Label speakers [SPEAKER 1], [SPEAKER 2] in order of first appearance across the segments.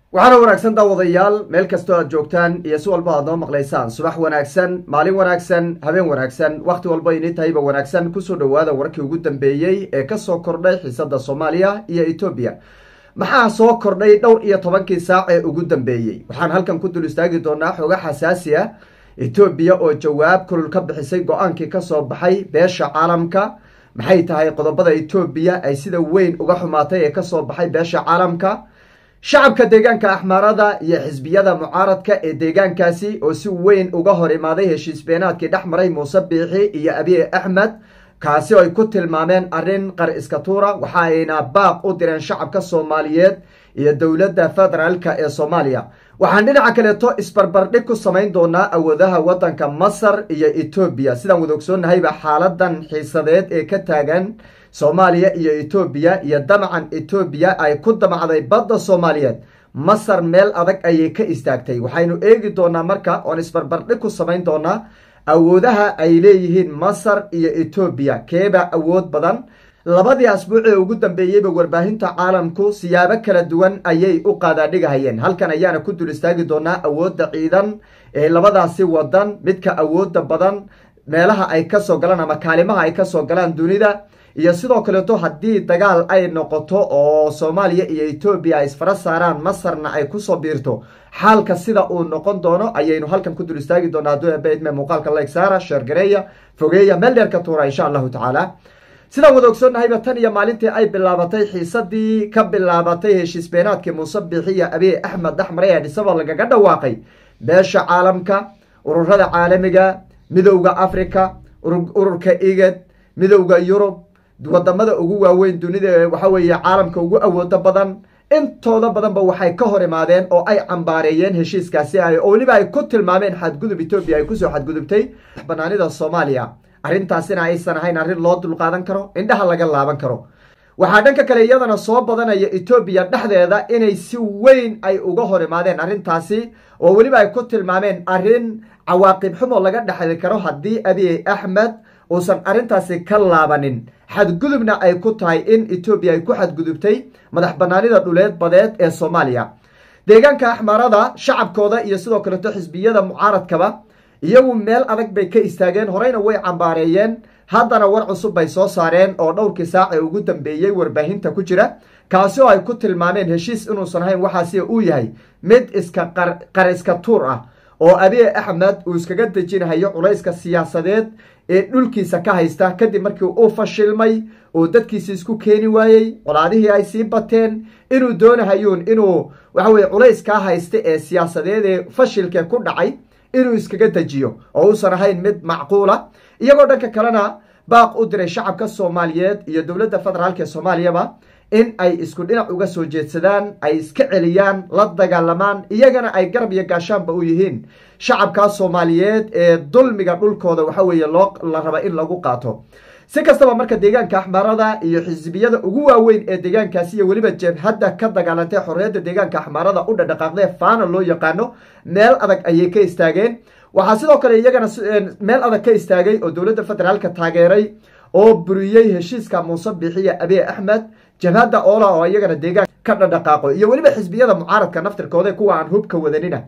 [SPEAKER 1] waxaana wanaagsan daawadayaal meel kastoo aad joogtaan iyo si walba aad noo maqlaysaan subax wanaagsan maalin wanaagsan habeen wanaagsan wakhti walba ini tahayba wanaagsan kusoo dhowaada warkii ugu dambeeyey ee kasoo kordhay xiisada soomaaliya iyo etoobiya maxaa soo kordhay dhowr iyo tobankii saac ee ugu dambeeyey waxaan halkan ku dul istaagi doonaa xooga xasaasi ah etoobiya oo jawaab kulul ka bixisay go-aankii kasoo baxay beesha caalamka maxay tahay qodobada etoobiya ay sida weyn uga xumaatay ee kasoo baxay beesha caalamka shacabka deegaanka axmaarada iyo xisbiyada mucaaradka ee deegaankaasi oo si weyn uga hor imaaday heshiis beenaadkii dhex maray muuse biixi iyo abiy axmed kaasi oo ay ku tilmaameen arrin qar iska tuura waxa ayna baaq u direen shacabka soomaaliyeed iyo dowladda federaalka ee soomaaliya waxaan dhinaca kaleeto isbarbardhig ku samayn doonaa awoodaha waddanka masar iyo etoobiya sidaan wada ogsoonnahayba xaaladan xiisadeed ee ka taagan soomaaliya iyo etoobiya iyo damacan etoobiya ay ku damacday badda soomaaliyeed masar meel adag ayay ka istaagtay waxaynu eegi doonaa marka oon isbarbardhig ku samayn doonaa awoodaha ay leeyihiin masar iyo etoobiya keeba awood badan labadii asbuuc ee ugu dambeeyeyba warbaahinta caalamku siyaabo kala duwan ayay u qaadaadhigahayeen halkan ayaana ku dul istaagi doonaa awoodda ciidan ee labadaasi wadan midka awooda badan meelaha ay kasoo galaan ama kaalimaha ay kasoo galaan dunida iyo sidoo kaleeto haddii dagaal ay noqoto oo soomaaliya iyo etoobiya ay isfara saaraan masarna ay kusoo biirto xaalka sida uu noqon doono ayaynu halkan ku dul istaagi doonaa hadduu ebeidme muuqaalka like saara sheergareeya fogeeya meel dheer ka tuura insha allahu tacaala sidaan wada ogsoonnahayba tan iyo maalintii ay bilaabatay xiisadii ka bilaabatay heshiis beenaadkii muuse biixiya abiy axmed dhexmaray ee dhisaba lagaga dhawaaqay beesha caalamka ururada caalamiga midowda africa ururka igad midowda yurub wadamada ugu waaweyn dunida waxa weeye caalamka ugu awoodo badan intooda badanba waxay ka hor imaadeen oo ay cambaareeyeen heshiiskaasi oo weliba ay ku tilmaameen xadgudub etoobiya ay kusoo xadgudubtay banaanida soomaaliya arrintaasina aysan ahayn arrin loo dulqaadan karo indhaha laga laaban karo waxaa dhanka kale iyadana soo badanaya etoobiya dhexdeeda inay si weyn ay uga hor imaadeen arrintaasi oo weliba ay ku tilmaameen arrin cawaaqib xumo laga dhexli karo haddii abiy axmed uusan arrintaasi ka laabanin xadgudubna ay ku tahay in etoobiya ay ku xadgudubtay madax banaanida dhuleed badeed ee soomaaliya deegaanka axmaarada shacabkooda iyo sidoo kaleeto xisbiyada mucaaradkaba iyagu meel adag bay ka istaageen horeyna way cambaareeyeen haddana war cusub bay soo saareen oo dhowrkii saac ee ugu dambeeyey warbaahinta ku jira kaasi oo ay ku tilmaameen heshiis inuusan ahayn waxaasi uu yahay mid iska qar iska tuur ah oo abiy axmed uu iskaga dejinahayo culayska siyaasadeed ee dhulkiisa ka haysta kadib markii uu fashilmay oo dadkiisi isku keeni waayey colaadihii ay sii bateen inuu doonahayuun inuu waxaweye culays kaa haysta ee siyaasadeed ee fashilkee ku dhacay inuu iskaga dejiyo oo uusan ahayn mid macquula iyagoo dhanka kalena baaq u diray shacabka soomaaliyeed iyo dowladda federaalk ee soomaaliyaba in ay isku dhinac uga soo jeedsadaan ay iska celiyaan la dagaalamaan iyagana ay garab iyo gaashaanba u yihiin shacabkaa soomaaliyeed ee dulmiga dhulkooda waxa weeye loo la raba in lagu qaato si kastaba marka deegaanka axmaarada iyo xisbiyada ugu waaweyn ee deegaankaasi iyo weliba jebhadda ka dagaalantay xorriyadda deegaanka axmaarada u dhadhaqaaqdee faana loo yaqaano meel adag ayay ka istaageen waxaa sidoo kale iyagana meel adag ka istaagay oo dowladda federaalka taageeray oo buriyey heshiiska muuse biixiya abiy axmed jabhadda oola oo iyagana deegaan ka dhadhaqaaqo iyo weliba xisbiyada mucaaradka naftirkooda kuwa aan hubka wadanina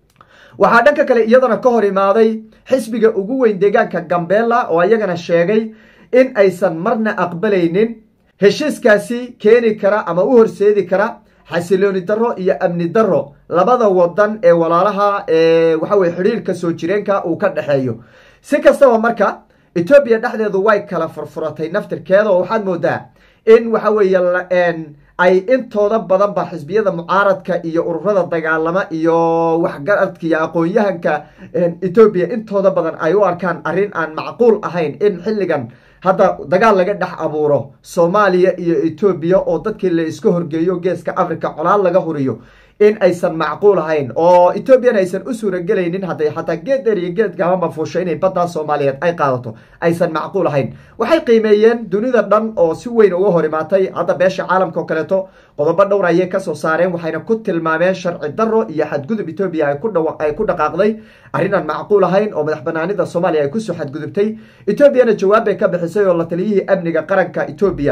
[SPEAKER 1] waxaa dhanka kale iyadana ka hor imaaday xisbiga ugu weyn deegaanka gambela oo iyagana sheegay in aysan marna aqbalaynin heshiiskaasi keeni kara ama u horseedi kara xasilooni darro iyo amni darro labada wadan ee walaalaha ee waxaweye xidhiirka soo jireenka uu ka dhexeeyo si kastaba marka etoobiya dhexdeedu way kala furfuratay naftirkeeda oo waxaad moodaa in waxa weeye ay intooda badanba xisbiyada mucaaradka iyo ururada dagaalama iyo waxgaradka iyo aqoon-yahanka etoobiya intooda badan ay u arkaan arrin aan macquul ahayn in xilligan hadda dagaal laga dhex abuuro soomaaliya iyo etoobiya oo dadkii la iska horgeeyo geeska africa colaal laga huriyo in aysan macquul ahayn oo etoobiyana aysan u suuragelaynin hadday xataa geed dheer iyo geed gaabanba fuusho inay baddaa soomaaliyeed ay qaadato aysan macquul ahayn waxay qiimeeyeen dunida dhan oo si weyn uga hor imaatay hadda beesha caalamka oo kaleeto qodobo dhowr ayay kasoo saareen waxayna ku tilmaameen sharci darro iyo xadgudub etoobiya ay ku dhaqaaqday arrinaan macquul ahayn oo madax banaanida soomaaliya ay kusoo xadgudubtay etoobiyana jawaab bay ka bixisay oo la taliyihii amniga qaranka etoobiya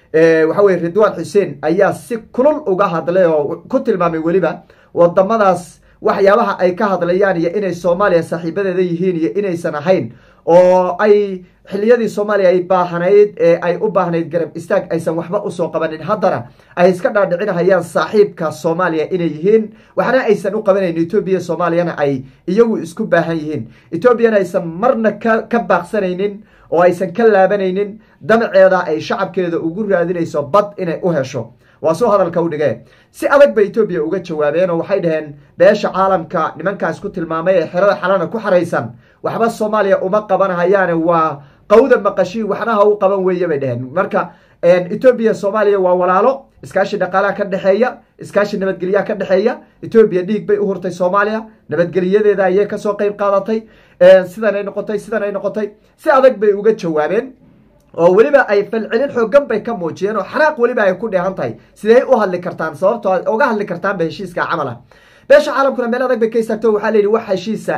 [SPEAKER 1] waxa weye ridwaan xuseen ayaa si kulul uga hadlay oo ku tilmaamay weliba wadamadaas waxyaabaha ay ka hadlayaan iyo inay soomaaliya saaxiibadeeda yihiin iyo inaysan ahayn oo ay xiliyadii soomaaliya ay baahnayd ee ay u baahnayd garab istaag aysan waxba usoo qabanin haddana ay iska dhaadhicinahayaan saaxiibka soomaaliya inay yihiin waxna aysan u qabanayn etoobiya soomaaliyana ay iyagu isku baahan yihiin etoobiyana aysan marna ka baaqsanaynin oo aysan ka laabanaynin damaceeda ay shacabkeeda ugu raadinayso bad inay u hesho waa soo hadalka u dhigee si adag bay etoobiya uga jawaabeen oo waxay dhaheen beesha caalamka nimankaas ku tilmaamay ee xerada xalana ku xaraysan waxba soomaaliya uma qabanahayaane waa qawda maqashii waxna ha u qaban weeye bay dheheen marka etoobiya soomaaliya waa walaalo iskaashi dhaqaalaha ka dhexeeya iskaashi nabadgelyaha ka dhexeeya etoobiya dhiig bay u hurtay soomaaliya nabadgelyadeeda ayay kasoo qeyb qaadatay sidan ay noqotay sidan ay noqotay si adag bay uga jawaabeen oo weliba ay falcelin xoogan bay ka muujiyeen oo xanaaq weliba ay ku dheehan tahay sidee u hadli kartaan sababtoo uga hadli kartaanba heshiiska camal ah beesha caalamkuna meel adag bay ka istaagto waxaa la yidhi wax heshiisa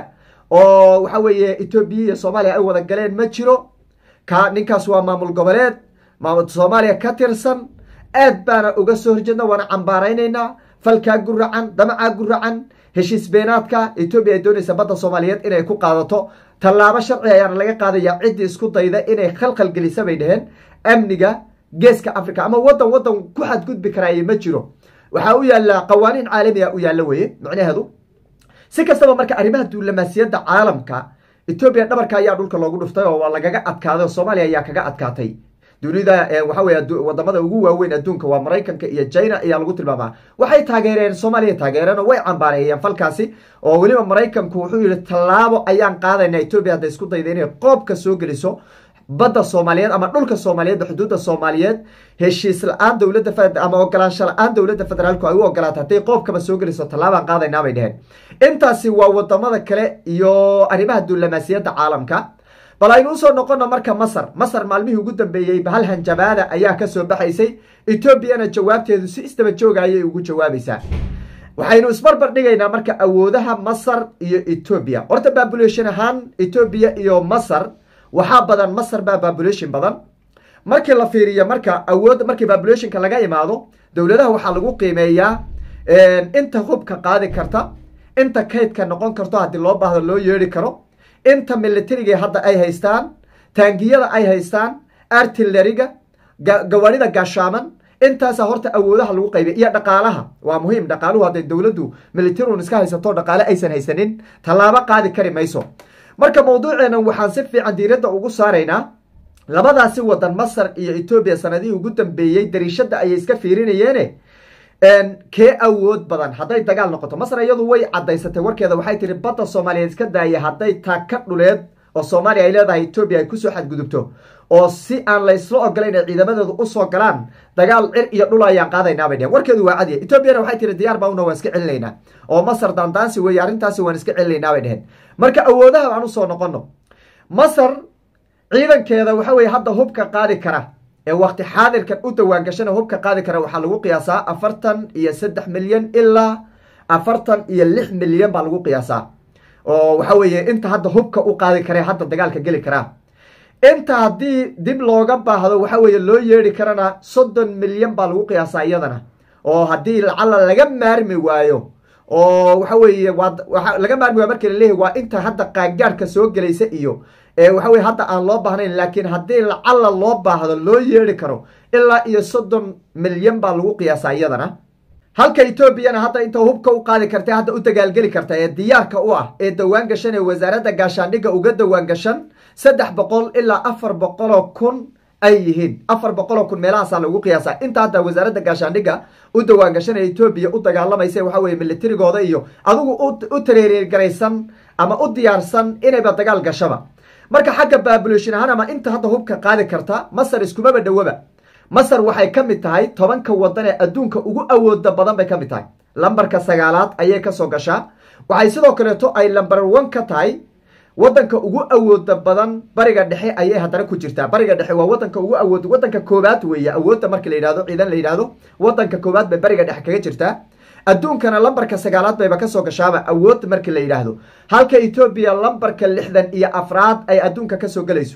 [SPEAKER 1] oo waxa weeye etoobiya iyo soomaaliya ay wada galeen ma jiro ka ninkaas waa maamul goboleed soomaaliya ka tirsan aad baana uga soo horjeedna waana cambaaraynaynaa falkaa guracan damacaa guracan heshiis beenaadka etoobiya ay doonaysa badda soomaaliyeed inay ku qaadato tallaabo sharci ayaana laga qaadaya ciddii isku dayda inay khalkhal gelisa bay dheheen amniga geeska africa ama wadan wadan ku xadgudbi karaaye ma jiro waxaa u yaalla qawaaniin caalamiga u yaalla weye macnaheedu si kastaba marka arrimaha duulamaasiyadda caalamka etoobiya dhabarka ayaa dhulka loogu dhuftay oo waa lagaga adkaaday oo soomaaliya ayaa kaga adkaatay dunida waxa weye wadamada ugu waaweyn adduunka waa maraykanka iyo china ayaa lagu tilmaamaa waxay taageereen soomaaliya taageereen oo way cambaareeyeen falkaasi oo weliba maraykanku wuxuu yihi tallaabo ayaan qaadayna etoobiya hadday isku dayda inay qoobka soo geliso badda soomaaliyeed ama dhulka soomaaliyeed xuduudda soomaaliyeed heshiis la-aan dowladda ama ogolaansho la-aan dowladda federaalku ay u ogolaata hadday qoobkaba soo geliso tallaabaan qaadaynaa bay dheheen intaasi waa wadamada kale iyo arrimaha duulamaasiyadda caalamka bal aynu usoo noqono marka masar masar maalmihii ugu dambeeyey bahal hanjabaada ayaa kasoo baxaysay etoobiyana jawaabteedu si isdaba jooga ayay ugu jawaabaysaa waxaynu isbarbar dhigaynaa marka awoodaha masar iyo etoobiya horta babulation ahaan etoobiya iyo masar waxaa badan masar baa babulation badan markii la fiiriyo marka awood markii babulationka laga imaado dowladaha waxaa lagu qiimeeyaa inta hubka qaadi karta inta kaydka noqon karto haddii loo baahdo loo yeeri karo inta militariga hadda ay haystaan taangiyada ay haystaan artilleriga gawaarida gaashaaman intaasa horta awoodaha lagu qaybiya iyo dhaqaalaha waa muhiim dhaqaaluhu hadday dowladdu militarun iska haysato dhaqaale aysan haysanin tallaabo qaadi kari mayso marka mawduuceenan waxaan si fiican diiradda ugu saaraynaa labadaasi wadan masar iyo etoobiya sanadihii ugu dambeeyey dariishadda ayay iska fiirinayeene kee awood badan hadday dagaal noqoto masar iyadu way cadaysatay warkeeda waxay tihi badda soomaaliyeed iska daaya hadday taaka dhuleed oo soomaaliya ay leedahay etoobiya ay kusoo xadgudubto oo si aan laysla ogolayn ay ciidamadeedu usoo galaan dagaal cir iyo dhul ayaan qaadaynaa bay dheheen warkeedu waa cadiya etoobiyana waxay tihi diyaar baa una waan iska celinaynaa oo masar daandaansi weeye arrintaasi waan iska celinaynaa bay dheheen marka awoodaha aan usoo noqono masar ciidankeeda waxa weye hadda hubka qaadi kara ee wakti xaadirkan u dawaangashana hubka qaadi kara waxaa lagu qiyaasaa afartan iyo saddex milyan ilaa afartan iyo lix milyan baa lagu qiyaasaa oo waxa weeye inta hadda hubka u qaadi kare hadda dagaalka geli karaa inta haddii dib looga baahdo waxa weeye loo yeeri karana soddon milyan baa lagu qiyaasaa iyadana oo haddii lacala laga maarmi waayo oo waxa weeye waa laga maarmi waayo markii laleeyahy waa inta hadda qaangaarhka soo gelaysa iyo waxa weye hadda aan loo baahnayn laakiin haddii lacala loo baahdo loo yeeri karo ilaa iyo soddon milyan baa lagu qiyaasaa iyadana halka etoobiyana hadda inta hubka u qaadi karta hadda u dagaalgeli karta ee diyaarka u ah ee dawaan gashan ee wasaaradda gaashaandhigga uga dawaan gashan saddex boqol ilaa afar boqoloo kun ay yihiin afar boqoloo kun meelahaasaa lagu qiyaasaa inta hadda wasaaradda gaashaandhigga u dawaan gashan ee etoobiya u dagaalamaysa waxa weye militarigooda iyo adigu u tareergaraysan ama u diyaarsan inayba dagaal gashaba marka xagga babulation ahaan ama inta hadda hubka qaadi karta masar iskumaba dhowaba masar waxay ka mid tahay tobanka wadan ee adduunka ugu awooda badan bay ka mid tahay lambarka sagaalaad ayay kasoo gashaa waxay sidoo kaleeto ay lamber one ka tahay wadanka ugu awooda badan bariga dhexe ayay haddana ku jirtaa bariga dhexe waa wadanka ugu awood wadanka koobaad weeye awoodda marka la yidhahdo ciidan la yidhahdo wadanka koobaad bay bariga dhexe kaga jirtaa adduunkana lambarka sagaalaad bayba kasoo gashaaba awood markii la yidhaahdo halka etoobiya lambarka lixdan iyo afraad ay adduunka kasoo gelayso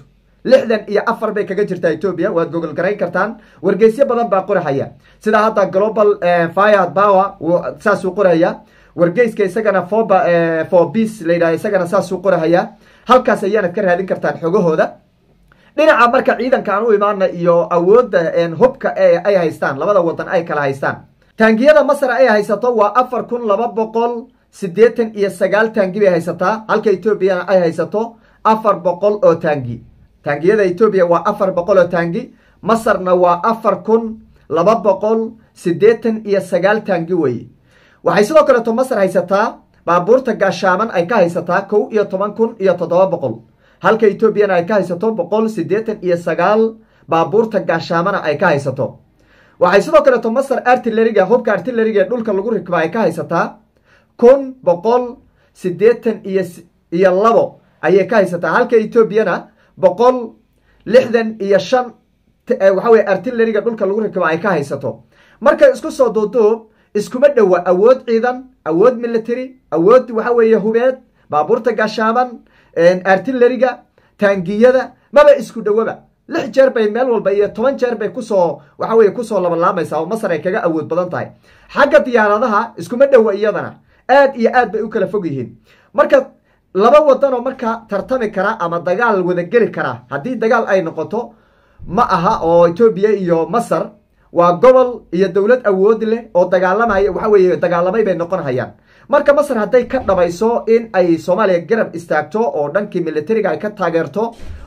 [SPEAKER 1] lixdan iyo afar bay kaga jirtaa etoobiya waad gogol garayn kartaan wargeysyo badan baa qorahaya sida hadda global fire power saasuu qorahaya wargeyska isagana foba fobis la yidhaha isagana saasuu qorahaya halkaas ayaanad ka raadin kartaan xogahooda dhinaca marka ciidanka aan u imaana iyo awoodda hubka ay haystaan labada wadan ay kala haystaan taangiyada masar ay haysato waa afar kun laba boqol siddeetan iyo sagaal taangi bay haysataa halka etoobiyana ay haysato afar boqol oo taangi taangiyada etoobiya waa afar boqol oo taangi masarna waa afar kun laba boqol siddeetan iyo sagaal taangi weye waxay sidoo kaleeto masar haysataa baabuurta gaashaaman ay ka haysataa kow iyo toban kun iyo toddoba boqol halka etoobiyana ay ka haysato boqol siddeetan iyo sagaal baabuurta gaashaamana ay ka haysato waxay sidoo kaleeto masar artilleriga hubka artilleriga ee dhulka lagu rikba ay ka haysataa kun boqol siddeetan iyo iyo labo ayay ka haysataa halka etoobiyana boqol lixdan iyo shan waxa weye artilleriga dhulka lagu rikba ay ka haysato marka isku soo duuduub iskuma dhowa awood ciidan awood military awood waxa weeye hubeed baabuurta gaashaaman artilleriga taangiyada maba isku dhowaba lix jeer bay meel walba iyo toban jeer bay kusoo waxa weye kusoo labalaamaysaa oo masar ay kaga awood badan tahay xagga diyaaradaha iskuma dhowa iyadana aad iyo aad bay u kala fog yihiin marka laba wadan oo marka tartami kara ama dagaal wadageli kara haddii dagaal ay noqoto ma aha oo etoobiya iyo masar waa gobol iyo dowlad awood leh oo dagaalamaya waxa weeye dagaalamay bay noqon hayaan marka masar hadday ka dhabayso in ay soomaaliya garab istaagto oo dhankii militariga ay ka taageerto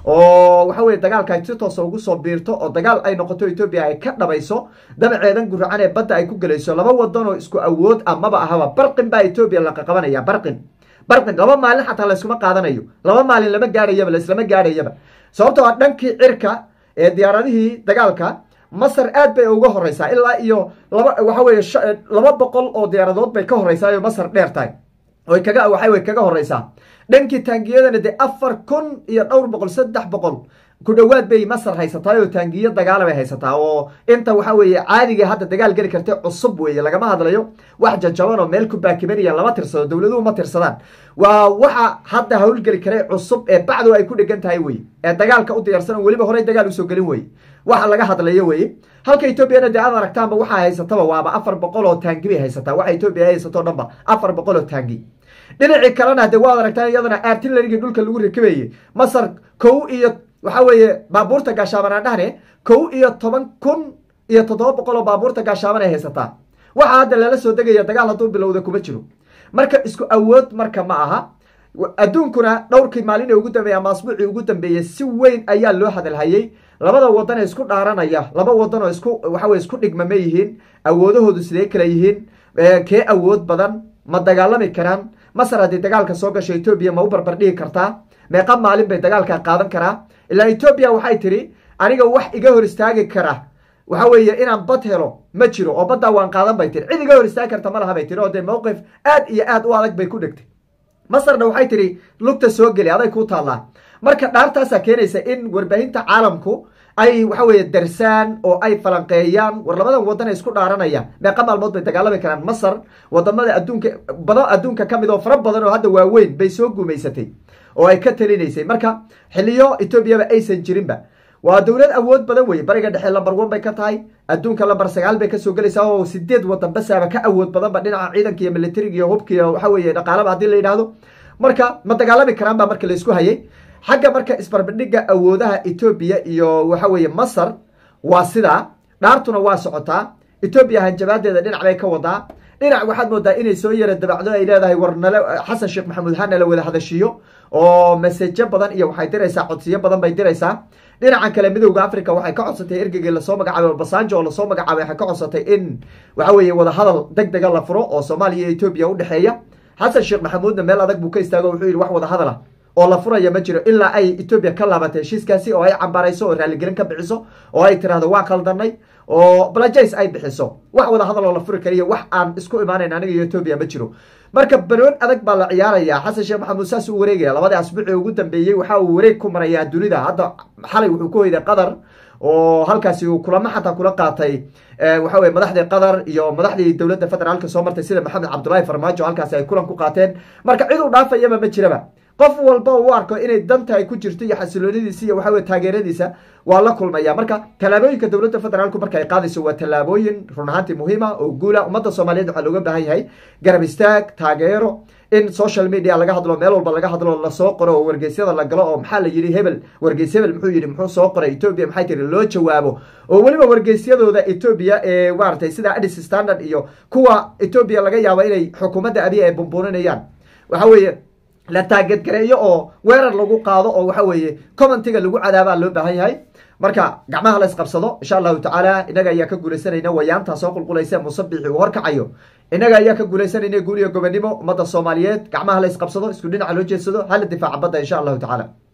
[SPEAKER 1] oo waxa weye dagaalka ay si toosa ugu soo biirto oo dagaal ay noqoto etoobiya ay ka dhabayso dabaceedan guracan ee badda ay ku gelayso laba wadan oo isku awood ah maba ahaba barqin baa etoobiya laqa qabanaya barqin barqin laba maalin xataa layskuma qaadanayo laba maalin lama gaadhayaba laislama gaadhayaba sababtoo a dhankii cirka ee diyaaradihii dagaalka masar aad bay uga horeysaa ilaa iyo laba waxa weye laba boqol oo diyaaradood bay ka horeysaa oo masar dheer tahay oy kaga waxa wey kaga horeysaa dhankii taangiyadana dee afar kun iyo dhowr boqol saddex boqol ku dhowaad bay masar haysataa oo taangiyo dagaala bay haysataa oo inta waxa weeye caadiga hadda dagaal geli karta cusub weeye lagama hadlayo wax jajaban oo meel ku baakibanaya lama tirsado dowladuhu ma tirsadaan waa waxa hadda howlgeli karay cusub ee bacdu ay ku dhegan tahay weye ee dagaalka u diyaarsan weliba horey dagaal usoo gelin weye waxa laga hadlayo weye halka etoobiyana dee aad aragtaanba waxaa haysataba waaba afar boqol oo taangi bay haysataa waxa etoobiya haysato dhanba afar boqol oo taangi dhinacii kalena dee waad aragtaan iyadana artillerigii dhulka lagu rikabayey masar kow iyo waxa weeye baabuurta gaashaaban aan dhahne kow iyo toban kun iyo toddoba boqol oo baabuurta gaashaaban ay haysataa waxaa hadda lala soo degaya dagaal hadduu bilowda kuma jiro marka isku awood marka ma aha adduunkuna dhowrkii maalin ee ugu dambeeya ama asbuucii ugu dambeeyey si weyn ayaa loo hadalhayey labada wadan ee isku dhaaranaya laba wadan oo isku waxaweye isku dhigmama yihiin awoodahoodu sidee kala yihiin kee awood badan ma dagaalami karaan masar haddii dagaalka soo gasho etoobiya ma u barbar dhigi kartaa meeqa maalin bay dagaalka qaadan karaa ilaa etoobiya waxay tidhi aniga wax iga hor istaagi kara waxa weeye inaan bad helo ma jiro oo baddaa waan qaadan bay tiri cid iga hor istaagi karta ma laha bay tiri oo dee mowqif aad iyo aad u adag bay ku dhegtay masarna waxay tidhi lugta soo geli aday kuu taallaa marka dhaartaasaa keenaysa in warbaahinta caalamku ay waxa weeye darsaan oo ay falanqeeyaan war labadan wadan ay isku dhaaranayaan meeqa maalmood bay dagaalami karaan masar wadamada adduunka badan adduunka ka mid oo fara badan oo hadda waaweyn bay soo gumaysatay oo ay ka talinaysay marka xiliyo etoobiyaba aysan jirinba waa dowlad awood badan weye bariga dhexe lamber one bay ka tahay adduunka lamber sagaal bay kasoo gelaysaa oo sideed wadan basaaba ka awood badanba dhinaca ciidanka iyo militariga iyo hubka iyo waxa weye dhaqaalaba haddii la yidhaahdo marka ma dagaalami karaan baa marka laisku hayay xagga marka isbarbidhiga awoodaha etoobiya iyo waxa weeye masar waa sidaa dhaartuna waa socotaa etoobiya hanjabaadeeda dhinac bay ka wadaa dhinac waxaad moodaa inay soo yara dabacdo ay leedahay war nale xasan sheekh maxamuud ha nala wada hadashiyo oo masejo badan iyo waxay diraysaa codsiyo badan bay diraysaa dhinacan kale midowda africa waxay ka codsatay ergegii lasoo magacaabay basanjo oo lasoo magacaabay waxay ka codsatay in waxa weeye wadahadal deg dega la furo oo soomaaliya iyo etoobiya udhexeeya xasan sheekh maxamuudna meel adag buu ka istaago wuxuu yidhi wax wadahadal ah oo la furaya ma jiro ilaa ay etoobiya ka laabatay heshiiskaasi oo ay cambarayso oo raaligelin ka bixiso oo ay tirahdo waa qaldanay oo blajays ay bixiso wax wada hadal oo la furi kariyo wax aan isku imaanayn aniga iyo etoobiya ma jiro marka banoon adag baa la ciyaaraya xasan sheekh maxamuud saas uu wareegaya labadii asbuuci ugu dambeeyey waxa uu wareeg ku marayaa dunida hadda xalay wuxuu ku hoyday qatar oo halkaasi uu kulamo xataa kula qaatay waxa weye madaxdii qatar iyo madaxdii dowladda federaalka soo martay sida maxamed cabdullaahi farmaajo halkaasi ay kulan ku qaateen marka cid u dhaafayaba ma jiraba qof walba u arko inay danta ay ku jirto iyo xasiloonidiisa iyo waxa weye taageeradiisa waa la kulmaya marka tallaabooyinka dowladda federaalku marka ay qaadayso waa tallaabooyin run ahaantii muhiima oo guula ummadda soomaaliyeed waxaa looga baahan yahay garab istaag taageero in social media laga hadlo meel walba laga hadlo lasoo qoro oo wargeysyada la galo oo maxaa la yidhi hebel wargeys hebel muxuu yidhi muxuu soo qoray etoobiya maxay tiri loo jawaabo oo weliba wargeysyadooda etoobiya ee maaragtay sida adis standard iyo kuwa etoobiya laga yaabo inay xukuumadda abiya ay bumbuuninayaan waxa weeye la taageedgareeyo oo weerar lagu qaado oo waxa weeye commentiga lagu cadaabaa loo baahan yahay marka gacmaha la isqabsado insha allahu tacaala inaga ayaa ka guuleysanayna wayaantaa soo qulqulaysa musabixi uu horkacayo inaga ayaa ka guuleysanayna guul iyo gobonimo ummadda soomaaliyeed gacmaha la isqabsado isku dhinaca loo jeedsado hala difaaca badda insha allahu tacaala